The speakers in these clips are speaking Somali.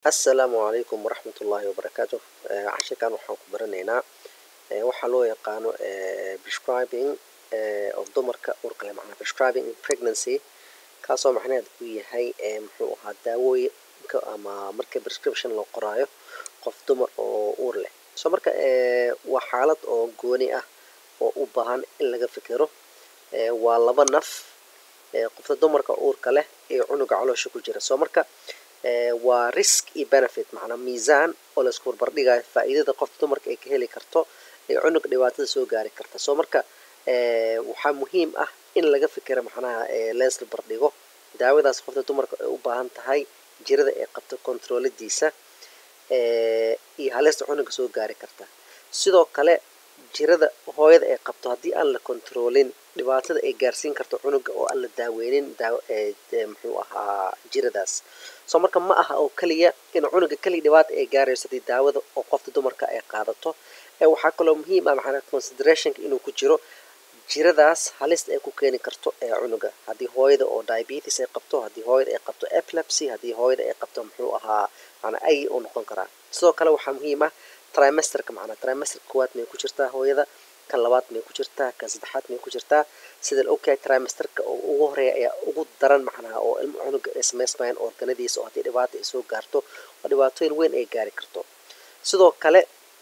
asalaamu calaykum waraxmat ullaahi wabarakaatu cashirkan waxaan ku baranaynaa waxaa loo yaqaano prescribing of dumarka uurka leh macnaa prescribing in pregnancy kaasoo macnaheed uu yahay muxuu ahaa daawooyinka ama marka prescription loo qoraayo qof dumar oo uur leh so marka waa xaalad oo gooni ah oo u baahan in laga fikiro waa laba naf qofta dumarka uurka leh iyo cunuga caloosha ku jira so marka waa risk iyo benefit macnaa miisaan oo laisku barbardhigayo faa'iidada qofta dumarka ay ka heli karto iyo cunuga dhibaatada soo gaari karta so marka waxaa muhiim ah in laga fikira macnaha leesla bardhigo daawadaas qofta dumarka ay u baahan tahay jirada ay qabto controladiisa iyo halista cunuga soo gaari karta sidoo kale jirada hooyada ay qabto haddii aan la controlin dhibaatada ay gaarsiin karto cunuga oo aan la daaweynin muxuu ahaa jiradaas so marka ma aha oo keliya in cunuga keliya dhibaata ay gaarayso haddii daawada oo qofta dumarka ay qaadato waxaa kaloo muhiim ah macnaa considerationka inuu ku jiro jiradaas halista ay ku keeni karto ee cunuga haddii hooyada oo diabetes ay qabto haddii hooyada ay qabto epilepsy haddii hooyada ay qabto muxuu ahaa macnaa ay u noqon karaa sidoo kale waxaa muhiim ah trimesterka macnaa trimesterka koowaad may ku jirtaa hooyada kan labaad may ku jirtaa kan saddexaad may ku jirtaa sida la ogyahay trimesterka oo ugu horeeya ayaa ugu daran macnaha oo ilmo cunuga ay samaysmayaan organadiisa oo haddii dhibaata ay soo gaarto oo dhibaatooyin weyn ay gaari karto sidoo kale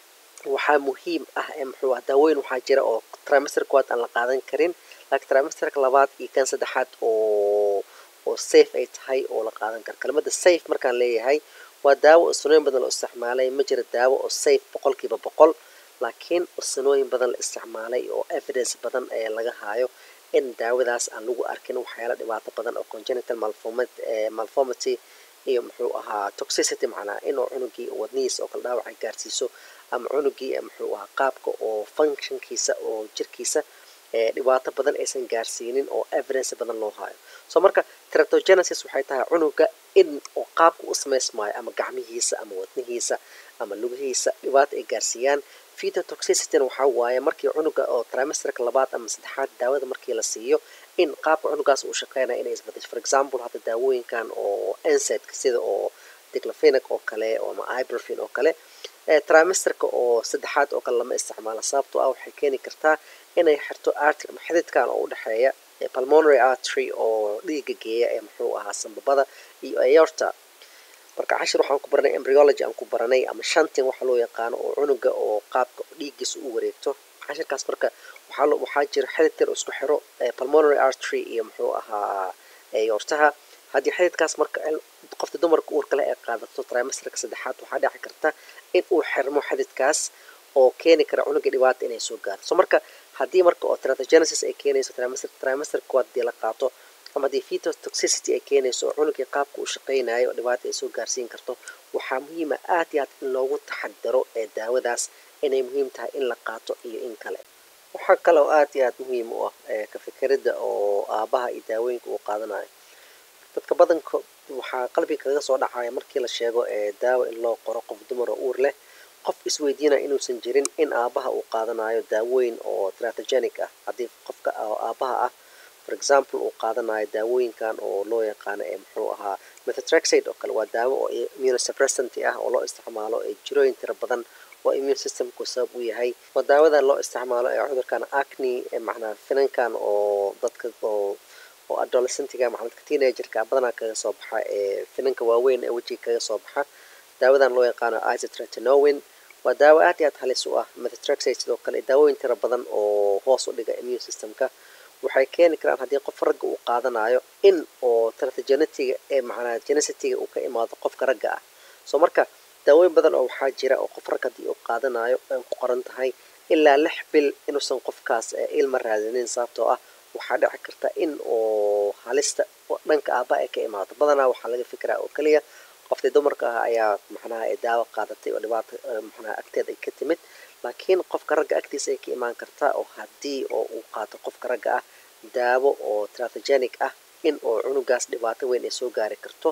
waxaa muhiim ah muxuu ah daawooyin waxaa jira oo trimesterka koowaad aan la qaadan karin laakiin trimesterka labaad iyo kan saddexaad oo oo safe ay tahay oo la qaadan karo kelmadda safe markaan leeyahay waa daawo oo sanooyin badan la isticmaalay ma jira daawo oo safe boqolkiiba boqol laakiin sanooyin badan la isticmaalay oo evidence badan ee laga haayo in daawadaas aan lagu arkin waxyaala dhibaato badan oo congenital malformity iyo muxuu ahaa toxicity macnaa inuu cunugii wadnihiisa oo kale dhaawaca gaarsiiso ama cunugii muxuu ahaa qaabka oo functionkiisa oo jirkiisa dhibaato badan aysan gaarsiinin oo evidence badan loo haayo so marka teratogenesis waxay tahay cunuga in oo qaabka u samaysmaayo ama gacmihiisa ama wadnihiisa ama lugihiisa dhibaato ay gaarsiiyaan fetotoxicityna waxaa waaye markii cunuga oo trimesterka labaad ama saddexaad daawada markii la siiyo in qaabka cunugaas uu shaqeynaya inay isbadasho for example hadda daawooyinkan oo ensedka sida oo diclofenac oo kale ama ibrofin oo kale trimesterka oo saddexaad oo kale lama isticmaalo sababtoo ah waxay keeni kartaa inay xirto artery ama xididkan oo udhexeeya pulmonary artery oo dhiiga geeya ee muxuu ahaa sambabada iyo aorta marka cashir waxaan ku baranay embryology aan ku baranay ama shantin waxa loo yaqaano oo cunuga oo qaabka dhiiggiisa u wareegto cashirkaas marka waxaa waxaa jira xidid yar oo isku xiro pulmonary artery iyo muxuu ahaa aortaha haddii xididkaas marka qofta dumarka uurka leh ay qaadato trimesterka saddexaad waxaa dhici karta in uu xirmo xididkaas oo keeni kara cunuga dhibaata inay soo gaarto so marka haddii marka oo teratogenesis ay keenayso trimesterka koowaad hadii la qaato ama haddii fetotoxicity ay keenayso oo cunugii qaabka uu shaqaynayo oo dhibaata ay soo gaarsiin karto waxaa muhiima aad iyo aad in loogu taxadaro ee daawadaas inay muhiim tahay in la qaato iyo in kale waxaa kale oo aad iyo aad muhiim u ah ka fikirida oo aabaha iyo daawooyinka uu qaadanayo dadka badanka waxaa qalbiga kaga soo dhacaya markii la sheego ee daawo in loo qoro qof dumar oo uur leh qof isweydiinaya inuusan jirin in aabaha uu qaadanayo daawooyin oo teratogenic ah haddii qofka aabaha ah for example uu qaadanayo daawooyinkan oo loo yaqaano ee muxuu ahaa methotrexate oo kale waa daawo oo immunosuppressant ah oo loo isticmaalo ee jirooyin tira badan oo immune systemku sabab u yahay waa daawadan loo isticmaalo ee cudurkan acne macnaa finankan oo dadka oo oo adolescentiga macnaa dadka teenagerka badanaa kaga soo baxa ee finanka waaweyn ee wejiga kaga soo baxa daawadan loo yaqaano isotretinoin waa daawo aad iyo aad halis u ah methotrexate sidoo kale daawooyin tira badan oo hoos u dhiga immune systemka waxay keeni karaan haddii qof ragga uu qaadanayo in oo teratogenetiga ee macnaa genesitiga uu ka imaado qofka ragga ah so marka daawooyin badan oo waxaa jira oo qof rag haddii uu qaadanayo ay ku qoran tahay ilaa lix bil inuusan qofkaas ilma raadinin sababtoo ah waxaa dhici karta in oo halista dhanka aaba ay ka imaado badanaa waxaa laga fikiraa oo keliya qoftii dumarka ah ayaa macnaha ay daawo qaadatay oo dhibaata macnaha agteeda ay ka timid laakiin qofka ragga agtiisa ay ka imaan kartaa oo haddii oo uu qaato qofka ragga ah daawo oo teratogenic ah in oo cunugaas dhibaato weyn ay soo gaari karto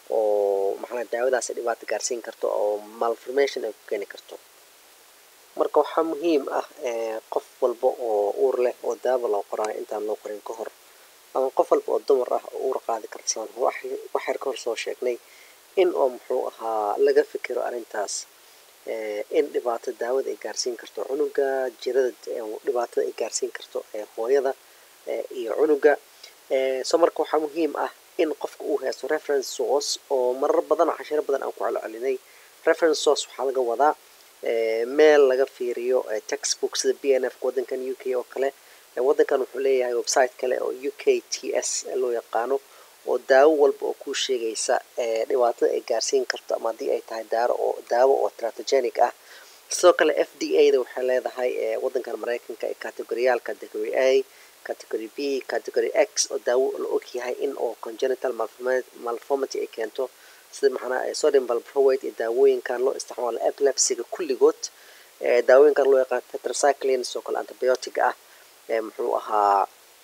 oo macnaha daawadaas ay dhibaato gaarsiin karto oo malformation ay ku keeni karto marka waxaa muhiim ah qof walba oo uur leh oo daawo loo qoraayo intaan loo qorin ka hor ama qof walba oo dumar ah oo uur qaadi karta wax yar ka hor soo sheegnay in oo muxuu ahaa laga fikiro arrintaas in dhibaato daawada ay gaarsiin karto cunuga jirada dhibaatada ay gaarsiin karto hooyada iyo cunuga so marka waxaa muhiim ah in qofka uu haysto reference source oo marar badan cashiro badan aan ku celcelinay reference source waxaa laga wadaa meel laga fiiriyo textbook sida b n f wadankan u k oo kale wadankan wuxuu leeyahay website kale oo u k t s loo yaqaano oo daawo walba oo kuu sheegaysa dhibaatada ay gaarsiin karto ama haddii ay tahay daaro oo daawo oo tratogenic ah sidoo kale f d a da waxay leedahay wadankan maraykanka ee categoriyaal category a category b category x oo daawo la og yahay in oo congenital malformity ay keento sida maxanaa sodium valproate iyo daawooyinkan loo isticmaalo epilepsiga kulligood daawooyinkan loo yaqaan tetracycline sidoo kale antibiotic ah muxuu ahaa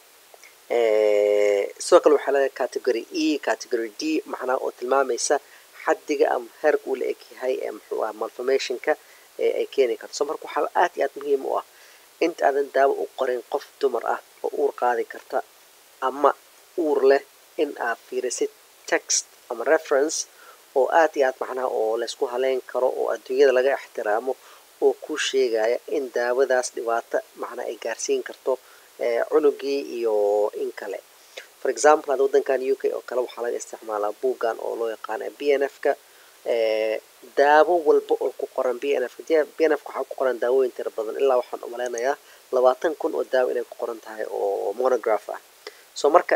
sidoo kale waxaa leedahay category e category d macnaa oo tilmaamaysa xaddiga ama heerka uu la eg yahay muxuu aha malformationka ay keeni karto so marka waxaa aad iyo aad muhiim u ah inta aadan daawo u qorin qof dumar ah oo uur qaadi karta ama uur leh in aad fiirisid text ama reference oo aad iyo aad macnaha oo laysku haleyn karo oo adduunyada laga ixtiraamo oo kuu sheegaya in daawadaas dhibaato macnaa ay gaarsiin karto cunugii iyo in kale for example hadda wadankan u k oo kale waxaa laga isticmaalaa buuggan oo loo yaqaana b n f ka daawo walba oo ku qoran b n f b n f waxaa ku qoran daawooyin tira badan ilaa waxaan umaleynayaa labaatan kun oo daawo inay ku qoran tahay oo monograph ah so marka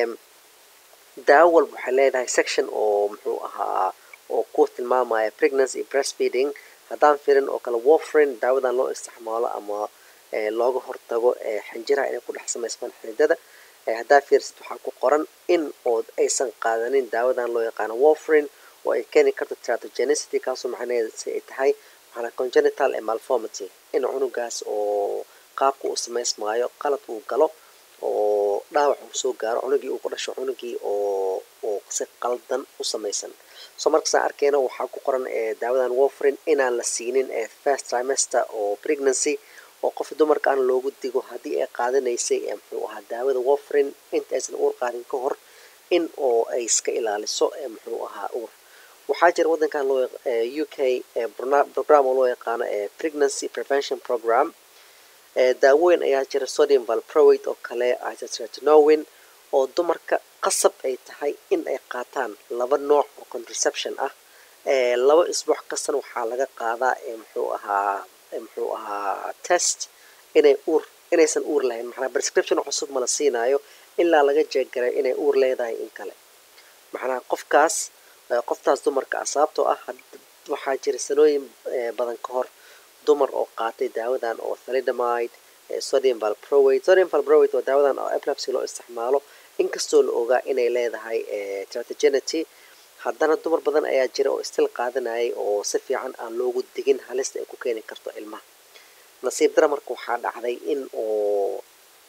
daawo walba waxay leedahay section oo muxuu ahaa oo ku tilmaamaya pregnancy iyo breastfeeding haddaan firin oo kale warfrin daawadan loo isticmaalo ama looga hortago xinjiraha inay ku dhex samaysmaan xididada haddaa fiirsid waxaa ku qoran in oo aysan qaadanin daawadan loo yaqaano warfrin oo ay keeni karto tratogenicity kaasoo macnaheeda si ay tahay maxanaa congenital malformity in cunugaas oo qaabka uu samaysmaayo qalad uu galo oo dhaawac uu soo gaaro cunugii uu ku dhasho cunugii oo oo si qaldan u samaysan so markasaan arkeyna waxaa ku qoran daawadan warfrin inaan la siinin first trimester oo pregnancy oo qof dumarka aan loogu digo haddii ay qaadanaysay muxuu ahaa daawada warfrin inta aysan uur qaadin ka hor in oo ay iska ilaaliso muxuu ahaa uur waxaa jira wadankan loo u k program oo loo yaqaano pregnancy prevention program daawooyin ayaa jira sodium valproate oo kale isotretinoin oo dumarka qasab ay tahay in ay qaataan laba nooc oo contraception ah laba isbuuc kastana waxaa laga qaadaa muxuu ahaa muxuu ahaa test inay uur inaysan uur lahayn maxnaa prescription cusub mala siinaayo ilaa laga jeeggaray inay uur leedahay in kale macnaha qofkaas qoftaas dumarka ah sababtoo ah waxaa jira sanooyin badan ka hor dumar oo qaatay daawadan oo thalidomide sodium valproate sodium valproate waa daawadan oo epilepsy loo isticmaalo inkastoo la ogaa inay leedahay tratogenity haddana dumar badan ayaa jira oo istil qaadanayay oo si fiican aan loogu digin halista ay ku keeni karto ilmaha nasiib dara marka waxaa dhacday in oo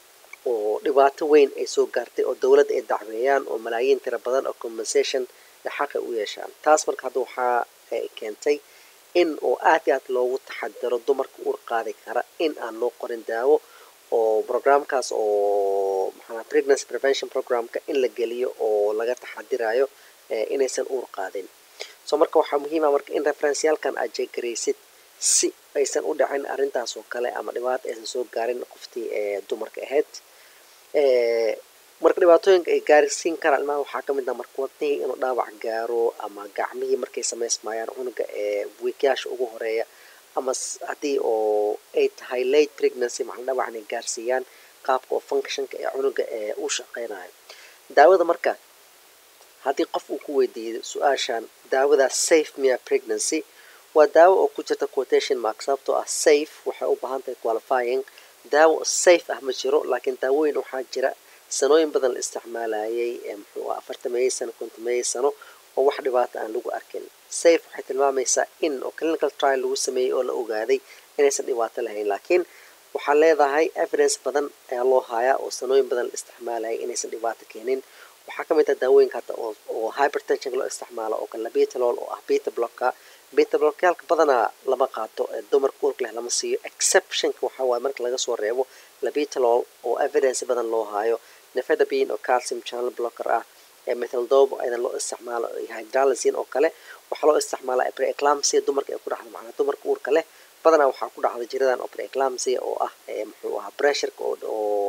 oo dhibaato weyn ay soo gaartay oo dowladda ay dacweeyaan oo malaayiin tira badan oo compensation xaqay u yeeshaan taas marka hadda waxaa keentay in oo aad iyo aad loogu taxadiro dumarka uur qaadi kara in aan loo qorin daawo oo programkaas oo maxaa pregnancy prevention programka in la geliyo oo laga taxadirayo inaysan uur qaadin so marka waxaa muhiima marka in referenceyaalkan aad jeegaraysid si aysan u dhacin arrintaas oo kale ama dhibaato aysan soo gaarin qoftii dumarka ahayd marka dhibaatooyinka ay gaarsiin karaan ilmaha waxaa kamid ah marka wadnihii inuu dhaawac gaaro ama gacmihii markay samaysmayaan cunuga ee wiikyaasha ugu horeeya ama haddii oo ay tahay late pregnancy maxaa dhaawac inay gaarsiiyaan qaabka oo functionka ee cunuga ee u shaqeynayo daawada marka haddii qof uu ku weydiiyo su-aashan daawadaas safe mia pregnancy waa daawo oo ku jirta quotation mark sababtoo ah safe waxay u baahan tahay qualifying daawo safe ah ma jiro laakiin daawooyin waxaa jira sanooyin badan la isticmaalayay muxuu ah afartameeyey sano kontameeyey sano oo wax dhibaata aan lagu arkin safe waxay tilmaamaysaa in oo clinical trial lagu sameeyey oo la ogaaday inaysan dhibaato lahayn laakiin waxaa leedahay evidence badan ayaa loo hayaa oo sanooyin badan la isticmaalayay inaysan dhibaato keenin waxaa ka mid ah daawooyinka hadda oo oo hypertension loo isticmaalo oo kale betalol oo ah beta blocka beta blockyaalka badanaa lama qaato dumarka uurka leh lama siiyo exceptionka waxaa waaye marka laga soo reebo labetalol oo evidence badan loo haayo nefedabin oo calcium channel blocker ah methaldobo aydan loo isticmaalo hydralazine oo kale waxaa loo isticmaalaa preeclampsia dumarka ay ku dhacdo macnaa dumarka uurka leh badanaa waxaa ku dhacda jiradan oo preeclampsia oo ah muxuu ahaa pressureka oo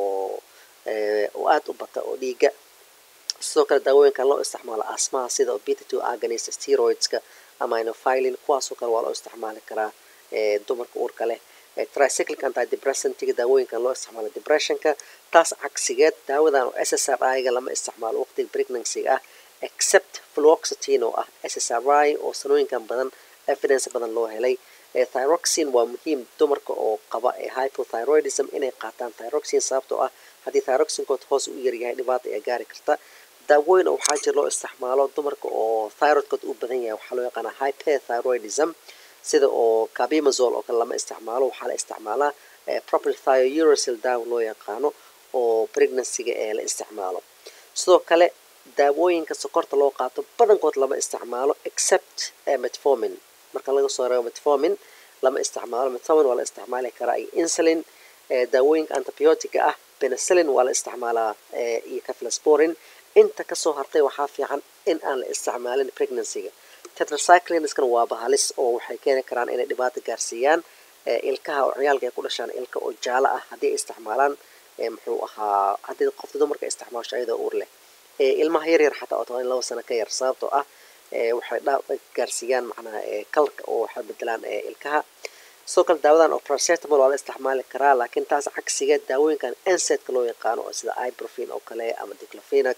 oo aada u bata oo dhiiga sidoo kale daawooyinkan loo isticmaalo asmaha sida beta two agonist steroidska ama inofilin kuwaasoo kale waa loo isticmaali karaa dumarka uurka leh tricyclic antidepressantga daawooyinkan loo isticmaalo depressionka taas cagsigeed daawadan oo s s r i-ga lama isticmaalo waqtiga pregnancy ah except fluoxetine oo ah s s r i oo sanooyinkan badan evidence badan loo helay thyroxine waa muhiim dumarka oo qaba hypothyroidism inay qaataan thyroxine sababtoo ah haddii thyroxinkood hoos u yaryahay dhibaata ayaa gaari karta daawooyin oo waxaa jira loo isticmaalo dumarka oo thyroidkood u badan yahay waxaa loo yaqaanaa hyperthyroidism sida oo cabimazol oo kale lama isticmaalo waxaa la isticmaalaa proper thiouracil daawo loo yaqaano oo pregnancyga ee la isticmaalo sidoo kale daawooyinka sokorta loo qaato badankood lama isticmaalo except metformin marka laga soo reebo metformin lama isticmaalo metformin waa la isticmaali karaa iyo insulin daawooyinka antibiotica ah penicillin waa la isticmaalaa iyo caflasporin inta kasoo hartay waxaa fiican in aan la isticmaalin pregnancyga tetracyclinskan waa bahalis oo waxay keeni karaan inay dhibaato gaarsiiyaan ilkaha oo ciyaalka ay ku dhashaan ilka oo jaalo ah haddii ay isticmaalaan muxuu ahaa haddii qofta dumarka isticmaasho ayadoo uur leh ilmaha yar yar xataa oo toban laba sano ka yar sababtoo ah waxay gaarsiiyaan macnaha kalarka oo waxay bedelaan ilkaha sidoo kale daawadan oo paracetamol waa la isticmaali karaa laakiin taas cagsiga daawooyinkan ensetka loo yaqaano oo sida ibrofin oo kale ama diclofenac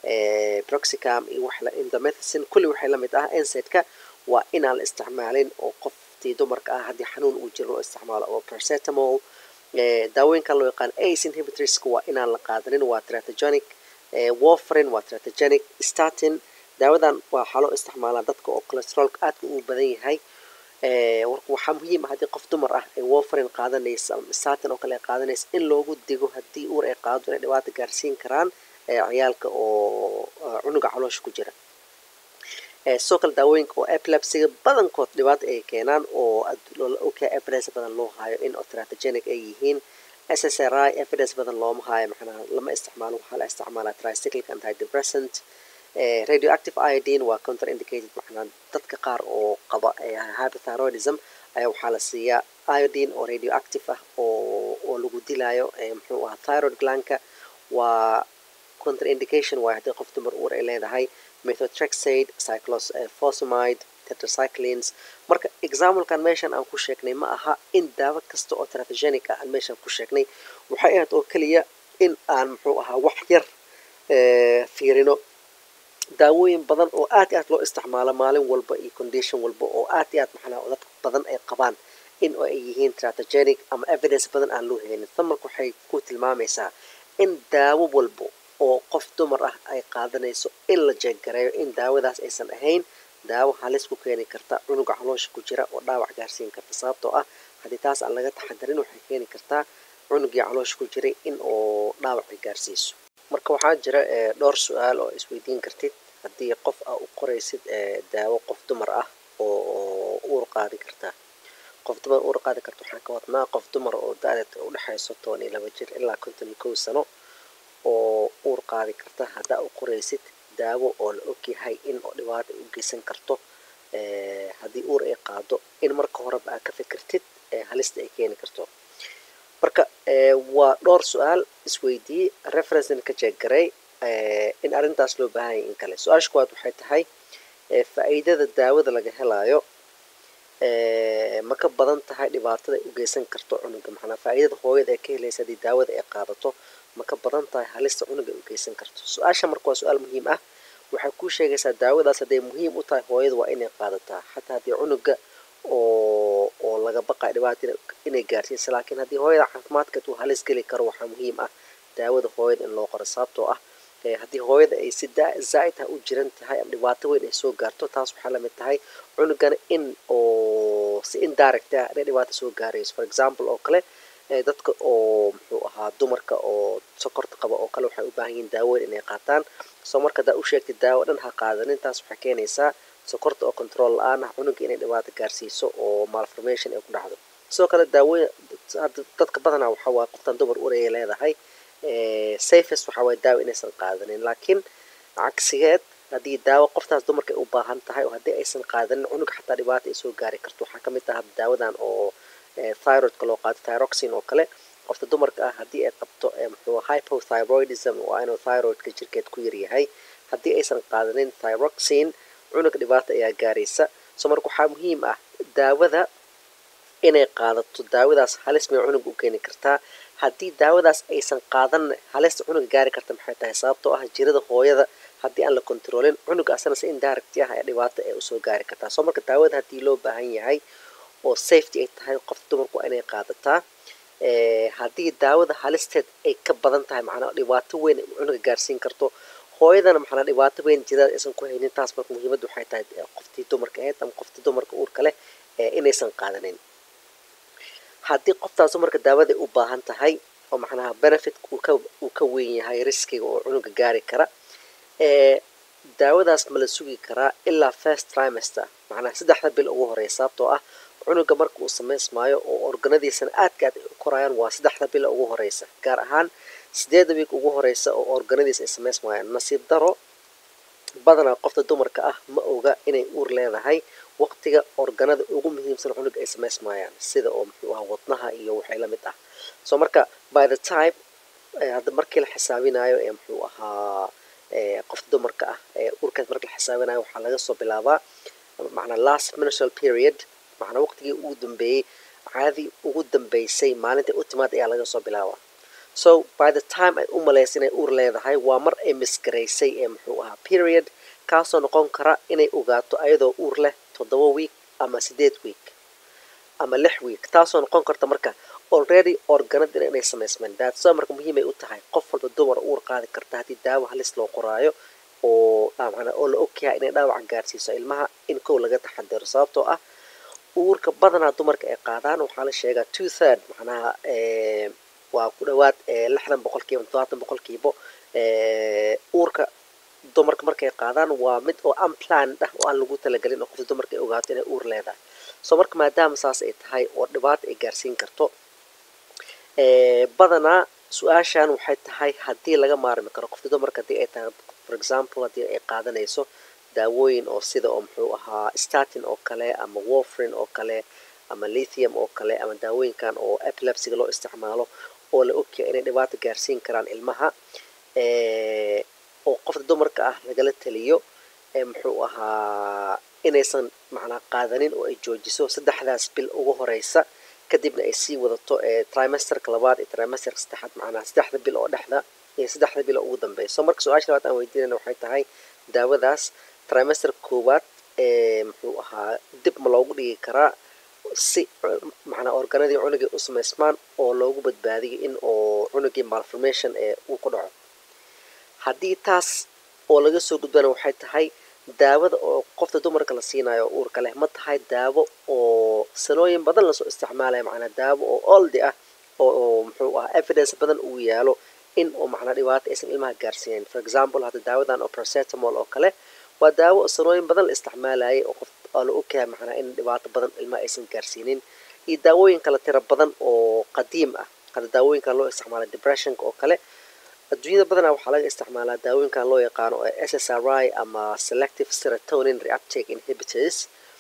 broxicam iyo wax indomethacin kulli waxay lamid ah ensetka waa inaan la isticmaalin oo qoftii dumarka ah haddii xanuun uu jiro loo isticmaalo oo paracetamol daawooyinkan loo yaqaan ace inhibitorska waa inaan la qaadanin waa tratogenic warfarin waa tratogenic statin daawadan waxaa loo isticmaalaa dadka oo cholesteroolka aadka uu badan yahay waxaa muhiim ah haddii qof dumar ah ay warfarin qaadanaysa ama statin oo kale ay qaadanaysa in loogu digo haddii uur ay qaado inay dhibaata gaarsiin karaan ciyaalka oo cunuga caloosha ku jira sidoo kale daawooyinka oo epilepsiga badankood dhibaato ay keenaan oo oka evidence badan loo hayo in tratogenic ay yihiin s s r i evidence badan looma hayo macnaha lama isticmaalo waxaa la isticmaalaa tricyclic antidepressant radioactive iodine waa contraindicated macnaa dadka qaar oo qaba hypothyroidism ayaa waxaa la siiyaa iodine oo radioactive ah oo oo lagu dilayo muxuu ahaa thyroid glanka waa contraindication waay haddii qof dumar uur ay leedahay methotrexate cyclophosphamide tetracyclines marka examplekan meeshan aan ku sheegnay ma aha in daawo kasta oo tratogenic ah aan meeshan ku sheegnay waxay ahayd oo keliya in aan muxuu ahaa wax yar fiirino daawooyin badan oo aad iyo aad loo isticmaalo maalin walba iyo condition walba oo aad iyo aad maxnaa dad badan ay qabaan in ay yihiin tratogenic ama evidence badan aan loo helin tamarka waxay ku tilmaamaysaa in daawo walbo oo qof dumar ah ay qaadanayso in la jeeggareeyo in daawadaas aysan ahayn daawo halis ku keeni karta cunuga caloosha ku jira oo dhaawac gaarsiin karta sababtoo ah haddii taas aan laga taxadarin waxay keeni kartaa cunugii caloosha ku jiray in oo dhaawac ay gaarsiiso marka waxaa jira dhowr su-aal oo isweydiin kartid haddii qof aa u qoraysid daawo qof dumar ah oo uur qaadi karta qof dumar uur qaadi karta waxaan ka wadnaa qof dumar oo da-deed udhexayso toban iyo laba jir ilaa konton iyo kow sano oo uur qaadi karta haddaa u qoraysid daawo oo la ogyahay in oo dhibaata u geysan karto haddii uur ay qaado in marka horeba aa ka fikirtid halista ay keeni karto marka waa dhowr su-aal isweydiiyey referencena ka jeeggaray in arrintaas loo baahanya in kale su-aasha kuwaad waxay tahay faa-iidada daawada laga helaayo ma ka badan tahay dhibaatada ay u geysan karto cunuga maxnaa faa-iidada hooyada ee ka helaysa haddii daawada ay qaadato ma ka badan tahay halista cunuga ay u geysan karto su-aasha marka waa su-aal muhiim ah waxay kuu sheegaysaa daawadaas hadday muhiim u tahay hooyada waa inay qaadataa xataa haddii cunuga oo oo laga baqayo dhibaata inay gaarsiisa laakiin haddii hooyada caafimaadkeed uu halis geli karo waxaa muhiim ah daawada hooyada in loo qoro sababtoo ah haddii hooyada ay si zaa-id ah u jiran tahay ama dhibaato weyn ay soo gaarto taas waxaa lamid tahay cunugana in oo si indirect ah inay dhibaato soo gaarayso for example oo kale dadka oo muxuu ahaa dumarka oo sokorta qaba oo kale waxay u baahan yihiin daawoyn inay qaataan soo marka haddaa u sheegtay daawo dhan ha qaadanin taas waxay keenaysaa sokorta oo control la-aan ah cunuga inay dhibaato gaarsiiso oo malformation ay ku dhacdo sidoo kale daawoyn dadka badanaa waxaa waa qoftan dumar ur ay leedahay safest waxaa waye daawo inaysan qaadanin laakiin cagsigeed haddii daawo qoftaas dumarka ay u baahan tahay oo haddii aysan qaadanin cunug xataa dhibaata ay soo gaari karto waxaa ka mid ah daawadan oo thyroidka loo qaato thyroxin oo kale qofta dumarka ah haddii ay qabto muxuu hypothyroidism waa inuu thyroidka jirkeed ku yaryahay haddii aysan qaadanin thyroxin cunug dhibaata ayaa gaaraysa so marka waxaa muhiim ah daawada inay qaadato daawadaas halis may cunug u keeni kartaa haddii daawadaas aysan qaadan halista cunuga gaari karta maxay tahay sababtoo ah jirada hooyada haddii aan la kontroolin cunuga asana si indirect ah ee dhibaato ee usoo gaari kartaa soo marka daawada haddii loo baahan yahay oo safety ay tahay qofta dumarku waa inay qaadataa haddii daawada halisteed ay ka badan tahay macnaa dhibaato weyn cunuga gaarsiin karto hooyadana maxanaa dhibaato weyn jirada aysan ku haynin taas marka muhiimadda waxay tahay qoftii dumarka ahayd ama qoftii dumarka uurka leh inaysan qaadanin haddii qoftaas dumarka daawada u baahan tahay oo macnaha benefit uu ka weyn yahay riskiga oo cunuga gaari kara daawadaas ma la sugi karaa ilaa first trimester macnaha saddexda bil ugu horeysa sababtoo ah cunuga marka uu samaysmaayo oo organadiisana aadka aad korayaan waa saddexda bil ugu horeysa gaar ahaan sideeda wiig ugu horeysa oo organadiisa ay samaysmayaan nasiib daro badanaa qofta dumarka ah ma oga inay uur leedahay waqtiga organada ugu muhiimsan cunuga ay samaysmayaan sida oo muxuu aha wadnaha iyo waxay la mid ah so marka by the time hadda markii la xisaabinayo ee muxuu ahaa qofta dumarka ah ee uurkaas marka la xisaabinayo waxaa laga soo bilaabaa macnaa last menstrual period macnaa waqtigii ugu dambeeyey caadii ugu dambeysay maalintai u timaad ayaa laga soo bilaabaa so by the time ay u malaysa inay uur leedahay waa mar ay misgaraysay ee muxuu ahaa period kaasoo noqon kara inay ogaato ayadoo uur leh toddoba week ama sideed week ama lix week taasoo noqon karta marka already organada inay samaysmeen daadso marka muhiimay u tahay qof walba dumar uur qaadi karta haddii daawo halis loo qoraayo oo mana oo la ogyahay inay dhaawaca gaarsiiso ilmaha in kow laga taxadiro sababtoo ah uurka badanaa dumarka ay qaadaan waxaa la sheegaa two third macnaha waa ku dhawaad lixdan boqolkiiba todobaatan boqolkiiba uurka dumarka markay qaadaan waa mid oo unplanned ah oo aan lagu talagelin oo qofta dumarka ay ogaato inay uur leedahay so marka maadaama saas ay tahay oo dhibaato ay gaarsiin karto badanaa su-aashan waxay tahay haddii laga maarmi karo qofta dumarka haddii ay tahay for example haddii ay qaadanayso daawooyin oo sida oo muxuu ahaa statin oo kale ama warfrin oo kale ama lithium oo kale ama daawooyinkan oo epilepsiga loo isticmaalo oo la ogyahay inay dhibaato gaarsiin karaan ilmaha oo qofta dumarka ah lagala taliyo muxuu ahaa inaysan macnaa qaadanin oo ay joojiso saddexdaas bil ugu horeysa kadibna ay sii wadato trimesterka labaad iyo trimesterka saddexaad macnaa saddexda bil oo dhexda iyo saddexda bil oo ugu dambeysa marka su-aasha labaad aan weydiinayna waxay tahay daawadaas trimester koowaad muxuu ahaa dib ma loogu dhigi karaa si macnaa organadii cunugii u samaysmaan oo loogu badbaadiyo in oo cunugii malformation ee uu ku dhaco haddii taas oo laga soo gudbana waxay tahay daawada oo qofta dumarka la siinayo oo uurka leh ma tahay daawo oo sanooyin badan lasoo isticmaalaya macnaa daawo oo oldi ah oo muxuu ahaa evidence badan uu yaalo in oo macnaa dhibaato aysan ilmaha gaarsiinayn for example hadda daawadan oo procetamol oo kale waa daawo oo sanooyin badan la isticmaalayay oo qof oo la ogyahay macnaa in dhibaato badan ilmaha aysan gaarsiinin iyo daawooyin kale tiro badan oo qadiim ah hadda daawooyinkan loo isticmaalay depressionka oo kale adduunyada badanaa waxaa laga isticmaalaa daawooyinkan loo yaqaano s s r i ama selective serotonin reuptake inhibitors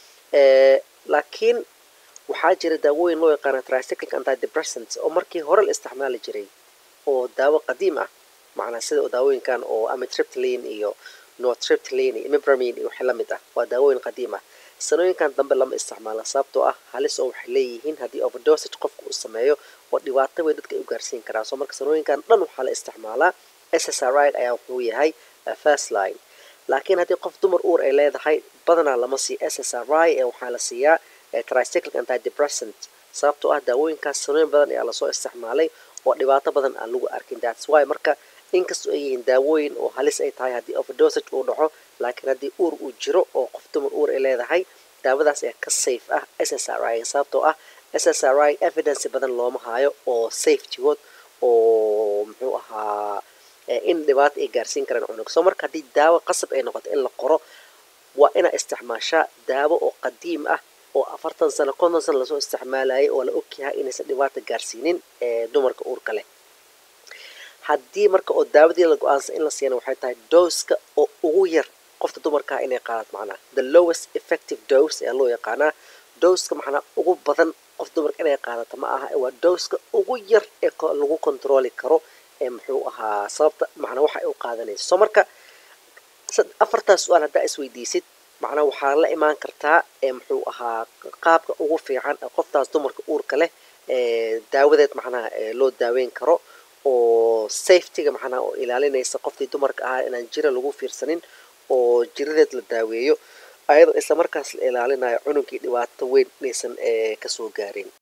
laakiin waxaa jira daawooyin loo yaqaano tricyclic antidepressants oo markii hore la isticmaali jiray oo daawo qadiim ah macnaa sida daawooyinkan oo amitriptyline iyo nortriptyline iyo imipramine iyo wixii la mid ah waa daawooyin qadiim ah sanooyinkan dambe lama isticmaala sababtoo ah halis oo waxay leeyihiin haddii overdosage qofka uu sameeyo oo dhibaato weyn dadka ay u gaarsiin karaan soo marka sanooyinkan dhan waxaa la isticmaalaa s s r i ayaa wuxuu yahay first line laakiin haddii qof dumar uur ay leedahay badanaa lama siiyo s s r i ee waxaa la siiyaa tricyclic antidepressant sababtoo ah daawooyinkaas sanooyin badan ayaa lasoo isticmaalay oo dhibaato badan aan lagu arkin that's why marka inkastoo ay yihiin daawooyin oo halis ay tahay haddii overdosage uu dhaco laakiin haddii uur uu jiro oo qof dumar uur ay leedahay daawadaas ayaa ka safe ah s s r i sababtoo ah s s r i evidence badan looma haayo oo safetygood oo muxuu ahaa in dhibaato ay gaarsiin karaan cunug soo marka haddii daawo qasab ay noqoto in la qoro waa inaa isticmaashaa daawo oo qadiim ah oo afartan sano konton sano lasoo isticmaalayay oo la ogyahay inaysan dhibaato gaarsiinin dumarka uurka leh haddii marka oo daawadii la go-aansan in la siiyana waxay tahay dooska oo ugu yar qofta dumarkaa inay qaadato macnaha the lowest effective dose ayaa loo yaqaanaa dooska macnaa ugu badan qof dumarka inay qaadato ma aha waa dooska ugu yar ee lagu controli karo ee muxuu ahaa sababta macnaa waxa ay u qaadanayso soo marka afartaas su-aal haddaa isweydiisid macnaa waxaa la imaan kartaa ee muxuu ahaa qaabka ugu fiican ee qoftaas dumarka uurka leh ee daawadeed macnaha loo daaweyn karo oo safetyga macnaha oo ilaalinaysa qoftii dumarka ahaa inaan jira lagu fiirsanin oo jiradeed la daaweeyo ayadoo isla markaas la ilaalinayo cunugii dhibaato weyn inaysan kasoo gaarin